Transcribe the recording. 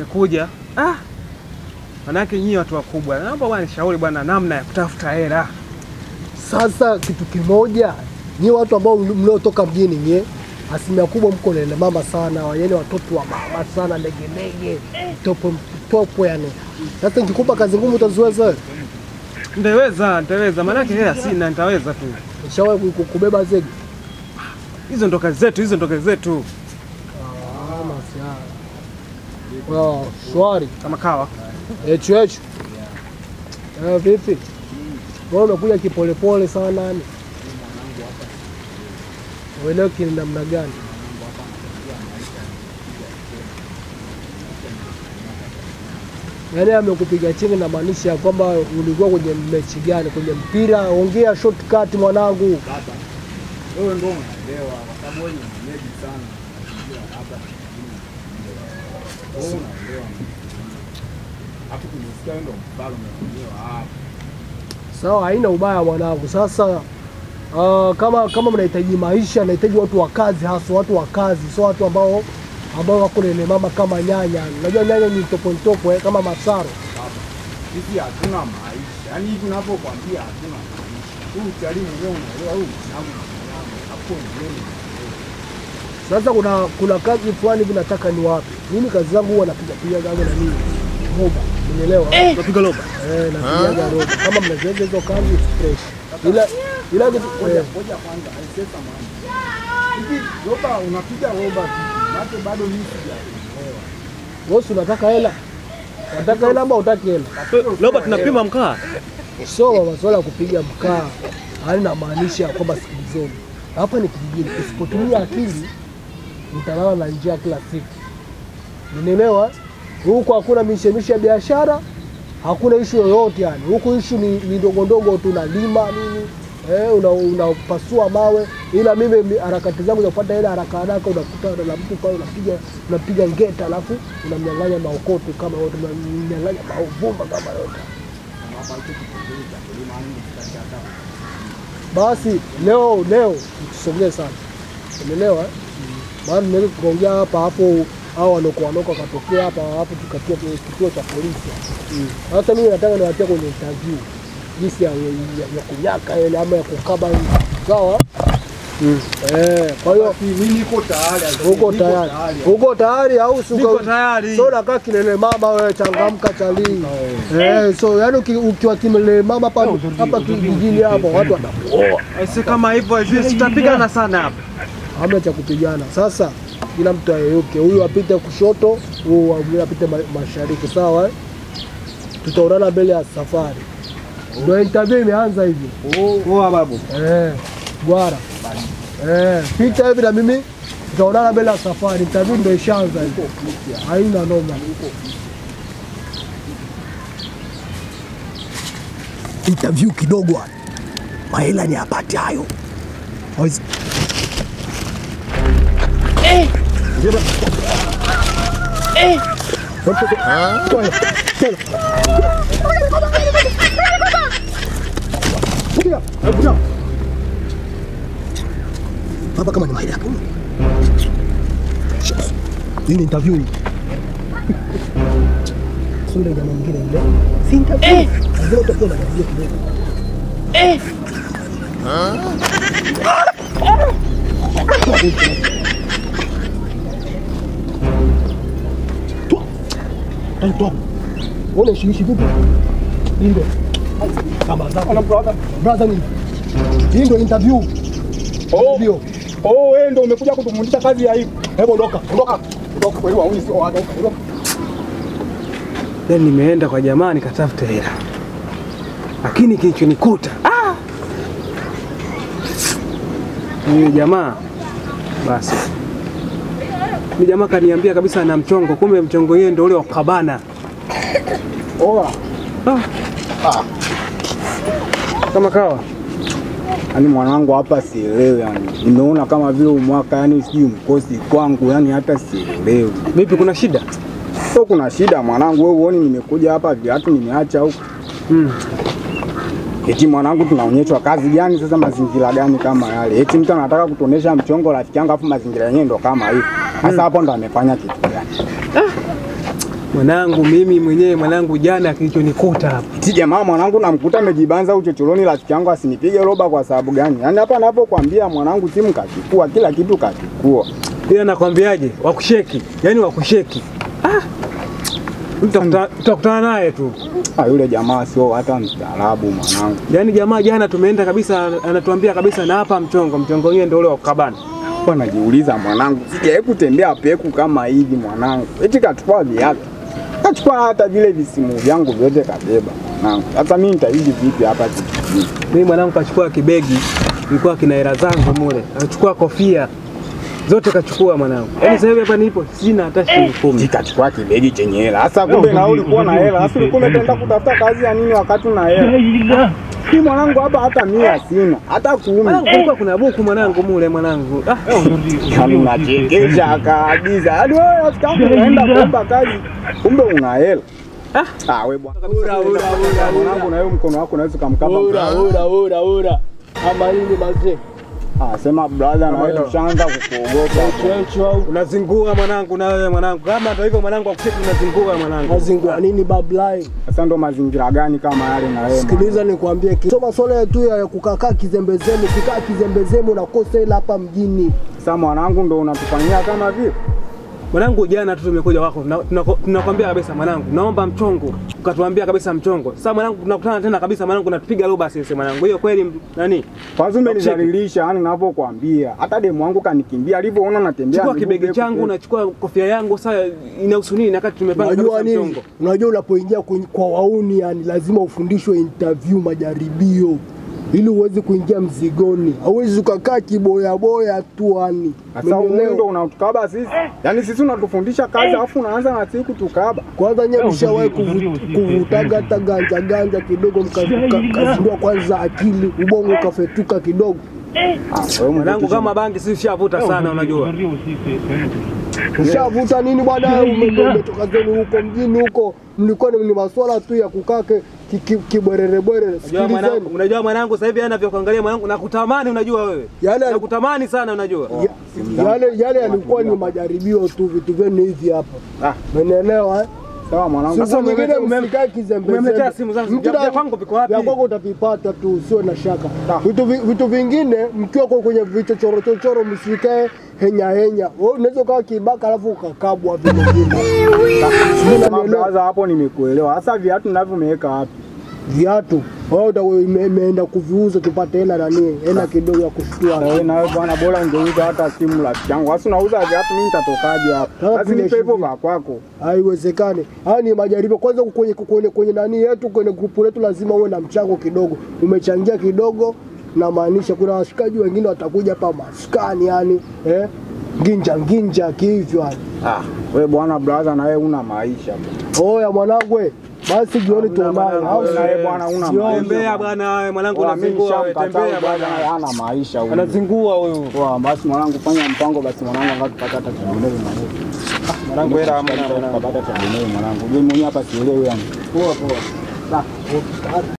Nimekuja. Ah. Manake nyinyi watu wakubwa. Naomba bwana nishauri bwana namna ya kutafuta hela. Sasa kitu kimoja, nyie watu ambao mliotoka mjini nyie, asilimia kubwa mko lele mama sana, yani watoto wa mama sana, legelege, topo topo yani. Sasa nikikupa kazi ngumu utaziweza wewe? Ndeweza, nitaweza. Manake hela sina, nitaweza tu. Nishawahi ku- kubeba zege? Hizo ndo kazi zetu, hizo ndo kazi zetu. Ah, masiara. Wow, shwari. Kama kawa. Echu echu. Eh, vipi? Wewe umekuja kipolepole sana yani. Uelewe kini namna gani? Yaani amekupiga chini na maanisha ya kwamba ulikuwa kwenye mechi gani? Kwenye mpira? Ongea shortcut mwanangu. Wewe ndio unaelewa kwa sababu wewe ni mwenyeji sana. Unajua hapa wewe unaelewa. Hapo kunisikia wewe ndio mfalme mwenyewe hapa. Sawa, haina ubaya mwanangu. Sasa uh, kama kama mnahitaji maisha, nahitaji watu wa kazi, hasa watu wa kazi, sio watu ambao ambao wako lele mama kama nyanya. Unajua nyanya ni topo topo eh, kama masaro. Sisi hatuna maisha. Yaani hivi ninapokuambia hatuna maisha. Huyu utalii mwenyewe unaelewa huyu mwanangu mwanangu. Hapo ndio Sasa kuna kuna kazi fulani hivi nataka ni wapi? Mimi kazi zangu huwa napiga piga gaga na nini? Roba. Unielewa? Eh, Napiga loba. eh napiga roba. Kama mnaziweza hizo kazi fresh. Ila ila kitu eh, Ngoja kwanza aisesa mwana. Hivi roba unapiga roba vipi? Maana bado mimi sijaelewa. wewe si unataka hela? Unataka hela ama utaki hela? Loba tunapima mkaa. sio masuala ya kupiga mkaa, yaani namaanisha kwamba sikilizeni, hapa ni kijijini, usipotumia akili utalala na njaa kila siku, unielewa? Huku hakuna mishemishe ya biashara, hakuna ishu yoyote yani. Huku ishu ni, ni ndogo ndogo tu, unalima nini eh, una- unapasua mawe, ila mimi mi- harakati zangu za kupata hela haraka haraka, unakuta na mtu pale unapiga unapiga ngeta, alafu unamnyang'anya maokoto kama yote, unamnyang'anya mauvumba kama yote. Basi leo leo tusongee sana, umeelewa? eh? Maana tunaweza tukaongea hapa hapo, au wanoko wanoko wakatokea hapa hapo, tukatia kwenye kituo cha polisi. Sasa mimi nataka niwatia kwenye interview jinsi ya, ya, ya kunyaka ile ama ya kukaba sawa. Eh, kwa hiyo Mimi niko tayari. uko tayari, uko tayari au si Niko uko- tayari. So nakaa kilele mama wewe, changamka chali. Eh, so yani uki- ukiwa kilele mama hapa hapa kijijini hapo watu watakuoa. Si kama hivyo, hivi tutapigana sana hapa. hamna cha kupigana. Sasa kila mtu ayeyuke, huyu apite kushoto, huyu mwingine apite ma- mashariki, sawa eh? Tutaonana mbele ya safari. Ndio interview imeanza hivi. Poa babu. Eh, gwara. Eh, pita hivi na mimi tutaonana mbele ya safari. Interview ndio ishaanza hivi. Haina noma. Interview kidogo hapa. Mahela ni apate hayo. Hawezi- Toa. Tena. Kuja, kuja. Hapa kama ni mahali hapo. Hii ni interview hii. Sio ile jamaa mwingine ile. Si interview. Lazima utakuwa na interview kidogo. Toa. Toa. Toa. Wewe unashikishi vipi? Hii ndio. Kama zako. Brother ni. Hii ndio interview. Oh, Ndio. oh, wewe ndio umekuja kutumundisha kazi ya hivi. Hebu ondoka, ondoka. Ondoka kweli wa sio watu. Ondoka. Then nimeenda kwa jamaa nikatafuta hela, lakini kilichonikuta ah! Yule jamaa basi, yule jamaa kaniambia kabisa ana mchongo, kumbe mchongo yeye ndio ule wa kabana. Oa. Ah. Kama kawa Yaani mwanangu hapa sielewi yani. Nimeona kama vile umwaka yani sijui mkosi kwangu yani hata sielewi. vipi, kuna shida? Sio kuna shida mwanangu, wewe uone nimekuja hapa viatu nimeacha huko. Mm. Eti mwanangu tunaonyeshwa kazi gani sasa mazingira gani kama yale? Eti mtu anataka kutuonesha mchongo rafiki yangu afu mazingira yenyewe ndo kama hivi. Sasa hapo ndo amefanya kitu gani? Mwanangu mimi mwenyewe mwanangu, jana kilichonikuta hapa Si jamaa mwanangu namkuta amejibanza uchochoroni, rafiki yangu asinipige roba kwa sababu gani? Yaani hapa napokuambia mwanangu, simu kachukua, kila kitu kachukua. ila nakwambiaje, wakusheki yani wakusheki. Ah, Utakuta- utakutana naye tu. Ah, yule jamaa sio hata mstaarabu mwanangu. Yaani jamaa jana tumeenda kabisa, anatuambia kabisa na hapa mchongo, mchongo wenyewe ndio ule wa kukabana. Kwa najiuliza mwanangu, sijawahi kutembea peku kama hivi mwanangu. Eti kachukua viatu. Kachukua hata vile visimu vyangu vyote kabeba mwanangu. Sasa mimi nitaishi vipi hapa kijijini? Mimi mwanangu kachukua kibegi, ilikuwa kina hela zangu mule, akachukua kofia zote kachukua mwanangu. Yaani sasa hivi hapa nipo sina hata shilingi kumi. Kachukua kibegi chenye hela. Sasa kumbe na wewe ulikuwa na hela. Sasa ulikuwa umetenda kutafuta kazi ya nini wakati una hela? Mimi mwanangu hapa hata mia sina, hata kumi. Mwanangu kulikuwa kuna buku mwanangu mule mwanangu. Ah, Yaani unachekesha kabisa. Yaani wewe rafiki yangu unaenda kuomba kazi, kumbe una hela. Ah. Ah, wewe bwana. Ura ura ura mwanangu na wewe mkono wako unaweza kumkaba. Ura ura ura ura. Ama nini mazee? Ah, sema brother na wewe tushaanza kukuogopa. Checho au unazingua mwanangu na wewe mwanangu. Kama hata hivyo mwanangu akusheki unazingua mwanangu. mazingua nini bablai? Sasa ndo mazingira gani kama yale na wewe? Sikiliza nikwambie, ki- so masuala tu ya kukakaa kizembezemu, kikaa kizembezemu unakosa hela hapa mjini. Sasa mwanangu ndo unatufanyia kama vile. Mwanangu jana tu tumekuja wako, tuna- tunako- tunakwambia kabisa mwanangu, naomba mchongo. Ukatuambia kabisa mchongo. Sasa mwanangu tunakutana tena kabisa mwanangu, natupiga roba sisi mwanangu. Hiyo kweli m- nani? Kwanza umenidhalilisha, yani ninavyokuambia. Hata demu wangu kanikimbia alivyoona natembea. Chukua miguu kibegi peku changu, peku. unachukua kofia yangu, sasa inahusu nini? Nakati tumepanga Unajua kabisa nini? mchongo. Unajua unapoingia kwenye- kwa wauni, yani lazima ufundishwe interview, majaribio ili uweze kuingia mzigoni. Hauwezi ukakaa kiboyaboya tu yani. Sasa wewe Umeelewa? ndo unatukaba sisi. Yaani sisi unatufundisha kazi alafu unaanza na sisi kutukaba. Kwanza nyewe mshawahi kuvu- kuvutaga hata ganja ganja kidogo, mka- mka- mkazindua kwanza akili, ubongo ukafetuka kidogo. Ah, wewe Mwanangu kama bangi sisi shavuta sana unajua. Ushavuta nini bwana? Ume- Umetoka zenu huko mjini huko, mlikuwa ni ni maswala tu ya kukaa ki- ki- ki- kibwerere bwerere. Unajua mwanangu, Sikilizeni, unajua mwanangu sasa hivi anavyokuangalia mwanangu nakutamani unajua wewe. Yale ali- Nakutamani sana unajua. Ya- yale yale yalikuwa ni majaribio tu, vitu vyenu hivi hapa, Ah, umenielewa eh? sawa mwanangu. Siku Sasa nyingine umemletea- umem- msikae kizembezembe. umemletea simu zangu. Mtu Vya- vya na- kwangu viko wapi? Vya kwako utavipata tu, usiwe na shaka. Ah. Vitu vi- vitu vingine mkiwa kwa kwenye vichochoro chochoro, msikae henya henya. Wewe unaweza ukawa kibaka alafu ukakabwa vile vile. Sijui Sema unanielewa? brother, hapo nimekuelewa. Sasa viatu ninavyomeweka wapi? viatu wewe uta- ime- imeenda kuviuza tupate hela nani, hela kidogo ya kushtua. Wewe na wewe bwana, bora ungeuza hata simu rafiki yangu. Sasa unauza viatu, mimi nitatokaje hapo? Sasa Basi nipe hivyo tunaishi vya kwako. Haiwezekani. Haya ni majaribio. Kwanza kwenye, kwenye, kwenye nani yetu kwenye grupu letu lazima uwe na mchango kidogo. Umechangia kidogo, namaanisha kuna washikaji wengine watakuja hapa maskani, yani eh, nginja nginja kihivyo yani. Ah, wewe bwana brother, na wewe una maisha. Oya mwanangu, we, basi jioni tuonane. mwanangu, au Wewe na wewe bwana una Sioni. maisha. Tembea bwana wewe mwanangu Bwana, mimi unazingua wewe. nishamkataa Tembea bwana, bwana. hana maisha huyu. Anazingua huyu. Poa, basi mwanangu, fanya mpango basi mwanangu, angalau tupate hata tengeneze mwanangu. Mwanangu hela hamna mwanangu. Tupate hata tengeneze mwanangu. Mimi mwenyewe hapa sielewi yani. Poa poa.